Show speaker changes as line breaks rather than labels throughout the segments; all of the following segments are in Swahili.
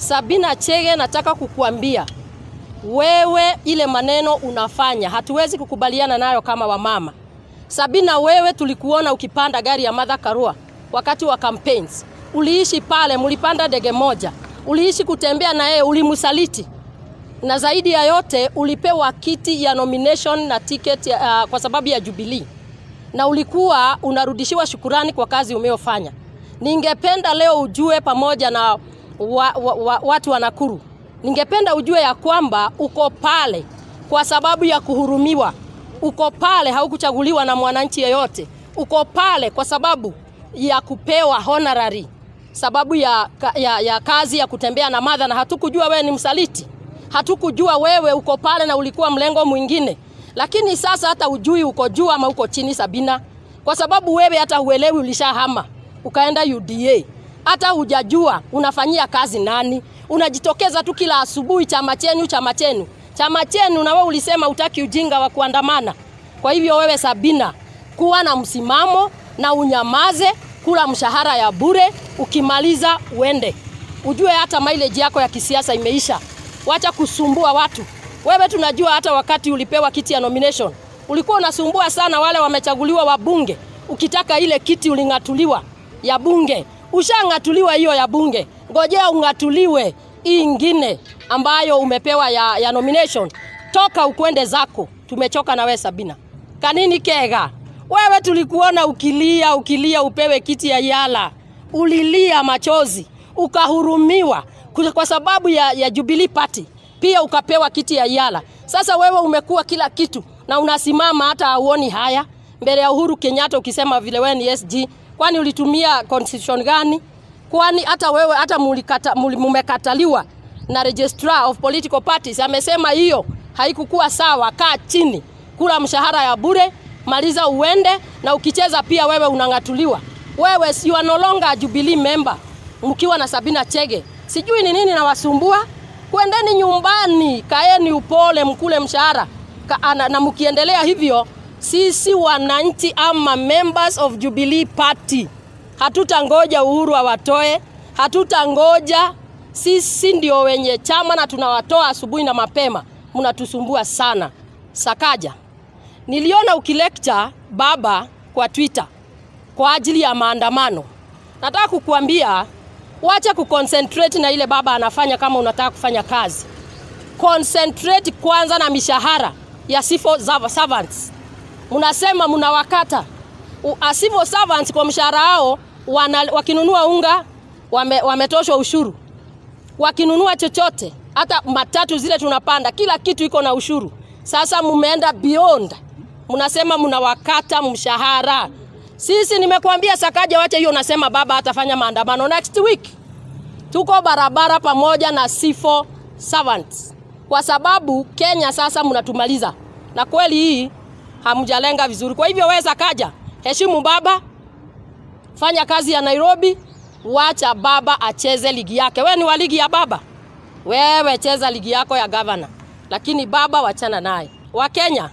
Sabina Chege, nataka kukuambia wewe, ile maneno unafanya hatuwezi kukubaliana nayo kama wamama. Sabina, wewe tulikuona ukipanda gari ya Martha Karua wakati wa campaigns, uliishi pale, mlipanda ndege moja, uliishi kutembea na yeye, ulimsaliti na zaidi ya yote ulipewa kiti ya nomination na ticket uh, kwa sababu ya Jubilee na ulikuwa unarudishiwa shukurani kwa kazi umeyofanya. Ningependa leo ujue pamoja na wa, wa, wa, watu wa Nakuru, ningependa ujue ya kwamba uko pale kwa sababu ya kuhurumiwa. Uko pale, haukuchaguliwa na mwananchi yeyote. Uko pale kwa sababu ya kupewa honorary, sababu ya, ya, ya kazi ya kutembea na Martha, na hatukujua wewe ni msaliti, hatukujua wewe uko pale na ulikuwa mlengo mwingine lakini sasa hata ujui uko juu ama uko chini Sabina, kwa sababu wewe hata huelewi, ulishahama ukaenda UDA, hata hujajua unafanyia kazi nani. Unajitokeza tu kila asubuhi, chama chenu, chama chenu, chama chenu, na wewe ulisema utaki ujinga wa kuandamana. Kwa hivyo wewe Sabina, kuwa na msimamo na unyamaze, kula mshahara ya bure, ukimaliza uende, ujue hata mileage yako ya kisiasa imeisha. Wacha kusumbua watu. Wewe tunajua hata wakati ulipewa kiti ya nomination ulikuwa unasumbua sana wale wamechaguliwa wabunge. Ukitaka ile kiti uling'atuliwa ya bunge, ushang'atuliwa hiyo ya bunge, ngojea ung'atuliwe hii ingine ambayo umepewa ya, ya nomination. Toka ukwende zako, tumechoka na wewe Sabina. Kanini Kega, wewe tulikuona ukilia ukilia upewe kiti ya Yala, ulilia machozi, ukahurumiwa kwa sababu ya, ya Jubilee Party pia ukapewa kiti ya Yala. Sasa wewe umekuwa kila kitu na unasimama hata hauoni haya mbele ya Uhuru Kenyatta ukisema vile wewe ni SG. Kwani ulitumia constitution gani? Kwani hata wewe hata mulikata, mumekataliwa na registrar of political parties amesema hiyo haikukuwa sawa. Kaa chini, kula mshahara ya bure, maliza uende, na ukicheza pia wewe unang'atuliwa. Wewe you are no longer a Jubilee member mkiwa na Sabina Chege. Sijui ni nini nawasumbua kwendeni nyumbani, kaeni upole, mkule mshahara Ka, na, na mkiendelea hivyo, sisi wananchi ama members of Jubilee Party hatutangoja Uhuru awatoe, hatutangoja. Sisi ndio wenye chama na tunawatoa asubuhi na mapema. Mnatusumbua sana. Sakaja, niliona ukilecture baba kwa Twitter kwa ajili ya maandamano. Nataka kukuambia wacha kuconcentrate na ile baba anafanya. Kama unataka kufanya kazi, concentrate kwanza na mishahara ya civil servants. Mnasema mnawakata civil servants kwa mshahara wao, wakinunua unga wame, wametoshwa ushuru, wakinunua chochote, hata matatu zile tunapanda, kila kitu iko na ushuru. Sasa mumeenda beyond, mnasema mnawakata mshahara. Sisi nimekuambia Sakaja, wacha hiyo. Nasema baba atafanya maandamano next week, tuko barabara pamoja na civil servants, kwa sababu Kenya sasa mnatumaliza, na kweli hii hamjalenga vizuri. Kwa hivyo wewe Sakaja, heshimu baba, fanya kazi ya Nairobi, wacha baba acheze ligi yake. Wewe ni wa ligi ya baba, wewe cheza ligi yako ya gavana, lakini baba wachana naye. Wa Kenya,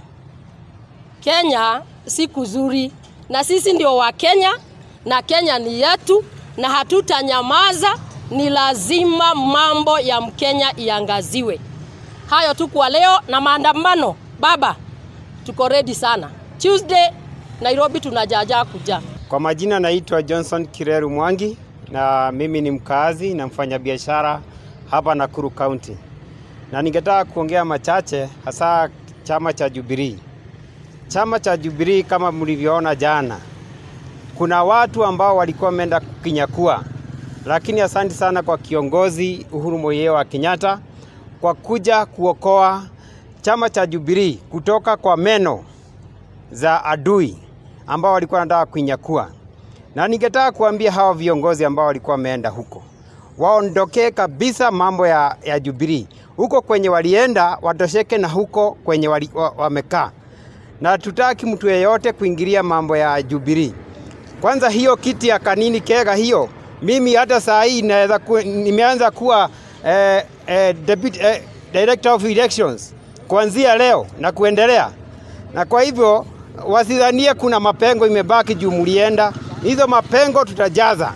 Kenya si kuzuri na sisi ndio wa Kenya na Kenya ni yetu na hatutanyamaza. Ni lazima mambo ya Mkenya iangaziwe. Hayo tu kwa leo na maandamano. Baba, tuko ready sana. Tuesday Nairobi tunajaja kuja.
Kwa majina naitwa Johnson Kireru Mwangi na mimi ni mkaazi na mfanyabiashara hapa Nakuru County, na ningetaka kuongea machache hasa chama cha Jubilee. Chama cha Jubilee kama mlivyoona jana, kuna watu ambao walikuwa wameenda kukinyakua, lakini asante sana kwa kiongozi Uhuru Muigai wa Kenyatta kwa kuja kuokoa chama cha Jubilee kutoka kwa meno za adui ambao walikuwa wanataka kuinyakua. Na ningetaka kuambia hawa viongozi ambao walikuwa wameenda huko waondokee kabisa mambo ya, ya Jubilee. Huko kwenye walienda watosheke na huko kwenye wali, wa, wamekaa na tutaki mtu yeyote kuingilia mambo ya Jubilee. Kwanza hiyo kiti ya Kanini Kega hiyo, mimi hata saa hii naweza ku, nimeanza kuwa eh, eh, deputy, eh, director of elections kuanzia leo na kuendelea, na kwa hivyo wasidhanie kuna mapengo imebaki juu mlienda. Hizo mapengo tutajaza,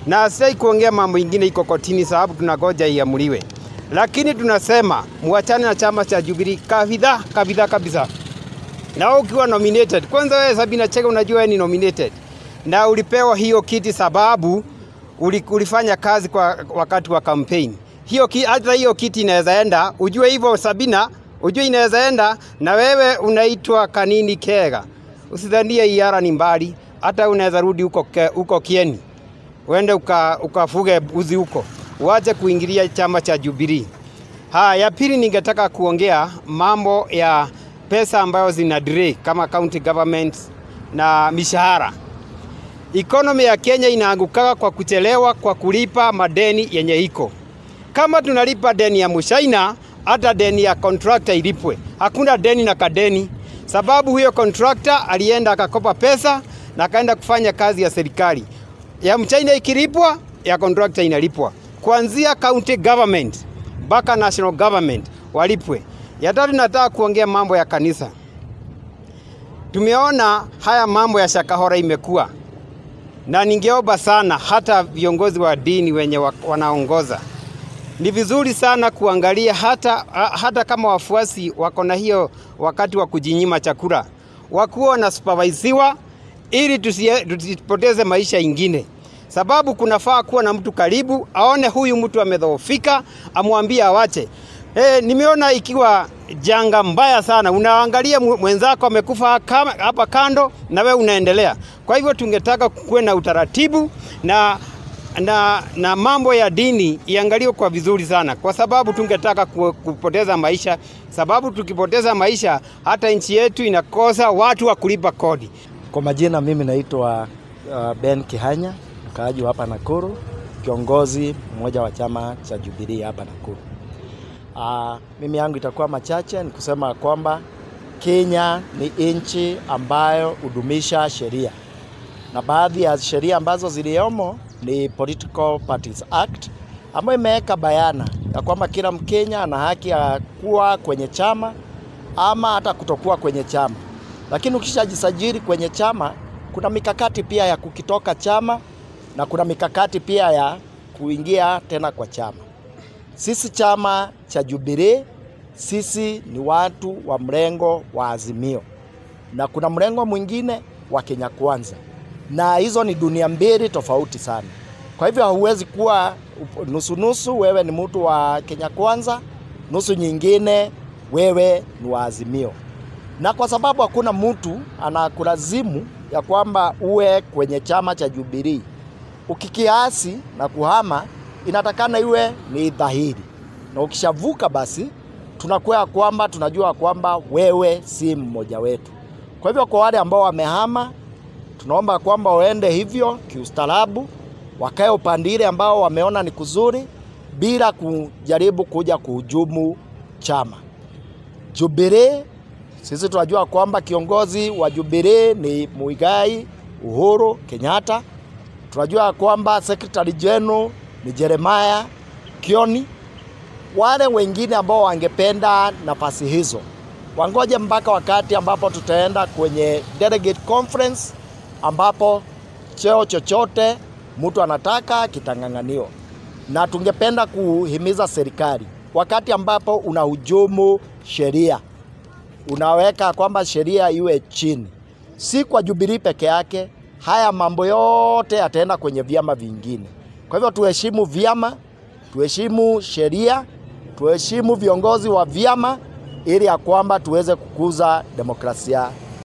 na sitaki kuongea mambo ingine iko kotini, sababu tunagoja iamuliwe, lakini tunasema muachane na chama cha Jubilee kabisa kabisa kabisa. Na wewe ukiwa nominated, kwanza wewe Sabina Chege, unajua wewe ni nominated na ulipewa hiyo kiti sababu uli- ulifanya kazi kwa wakati wa campaign. Hiyo ki- hata hiyo kiti inaweza enda, ujue hivyo Sabina, ujue inaweza enda na wewe unaitwa Kanini Kega. Usidhanie iara ni mbali, hata unaweza rudi huko ke- huko Kieni. Uende uka, ukafuge buzi huko. Uache kuingilia chama cha Jubilee. Ha, ya pili ningetaka kuongea mambo ya pesa ambayo zina delay kama county government na mishahara. Economy ya Kenya inaangukaga kwa kuchelewa kwa kulipa madeni yenye iko. Kama tunalipa deni ya Mushaina, hata deni ya contractor ilipwe. Hakuna deni na kadeni, sababu huyo contractor alienda akakopa pesa na akaenda kufanya kazi ya serikali. Ya Mchina ikilipwa, ya contractor inalipwa. Kuanzia county government mpaka national government walipwe. Ya tatu nataka kuongea mambo ya kanisa. Tumeona haya mambo ya Shakahora imekuwa na ningeomba sana hata viongozi wa dini wenye wa- wanaongoza, ni vizuri sana kuangalia hata, ha- hata kama wafuasi wako na hiyo wakati wa kujinyima chakula, wakuwa wanasupervisiwa ili tusie- tusipoteze maisha ingine, sababu kunafaa kuwa na mtu karibu aone huyu mtu amedhoofika, amwambie awache. E, nimeona ikiwa janga mbaya sana, unaangalia mwe- mwenzako amekufa kama- hapa kando na wewe unaendelea. Kwa hivyo tungetaka kuwe na utaratibu na na, na mambo ya dini iangaliwe kwa vizuri sana, kwa sababu tungetaka ku- kupoteza maisha, sababu tukipoteza maisha hata nchi yetu inakosa watu wa kulipa kodi.
Kwa majina mimi naitwa uh, Ben Kihanya, mkaaji wa hapa Nakuru, kiongozi mmoja wa chama cha Jubilee hapa Nakuru. Uh, mimi yangu itakuwa machache, ni kusema kwamba Kenya ni nchi ambayo hudumisha sheria na baadhi ya sheria ambazo ziliomo ni Political Parties Act ambayo imeweka bayana ya kwamba kila Mkenya ana haki ya kuwa kwenye chama ama hata kutokuwa kwenye chama, lakini ukishajisajili kwenye chama kuna mikakati pia ya kukitoka chama na kuna mikakati pia ya kuingia tena kwa chama. Sisi chama cha Jubilee, sisi ni watu wa mrengo wa Azimio na kuna mrengo mwingine wa Kenya Kwanza, na hizo ni dunia mbili tofauti sana. Kwa hivyo hauwezi kuwa nusu nusu, wewe ni mtu wa Kenya Kwanza, nusu nyingine wewe ni wa Azimio. Na kwa sababu hakuna mtu anakulazimu ya kwamba uwe kwenye chama cha Jubilee, ukikiasi na kuhama inatakana iwe ni dhahiri, na ukishavuka basi tunakuwa ya kwamba tunajua kwamba wewe si mmoja wetu. Kwa hivyo kwa wale ambao wamehama, tunaomba kwamba waende hivyo kiustaarabu, wakae upande ile ambao wameona ni kuzuri, bila kujaribu kuja kuhujumu chama. Jubilee, sisi tunajua kwamba kiongozi wa Jubilee ni Muigai Uhuru Kenyatta. Tunajua kwamba secretary general ni Jeremiah Kioni. Wale wengine ambao wangependa nafasi hizo wangoje mpaka wakati ambapo tutaenda kwenye delegate conference, ambapo cheo chochote mtu anataka kitang'ang'aniwa, na tungependa kuhimiza serikali wakati ambapo unahujumu sheria, unaweka kwamba sheria iwe chini, si kwa Jubilee peke yake. Haya mambo yote yataenda kwenye vyama vingine. Kwa hivyo tuheshimu vyama, tuheshimu sheria, tuheshimu viongozi wa vyama ili ya kwamba tuweze kukuza demokrasia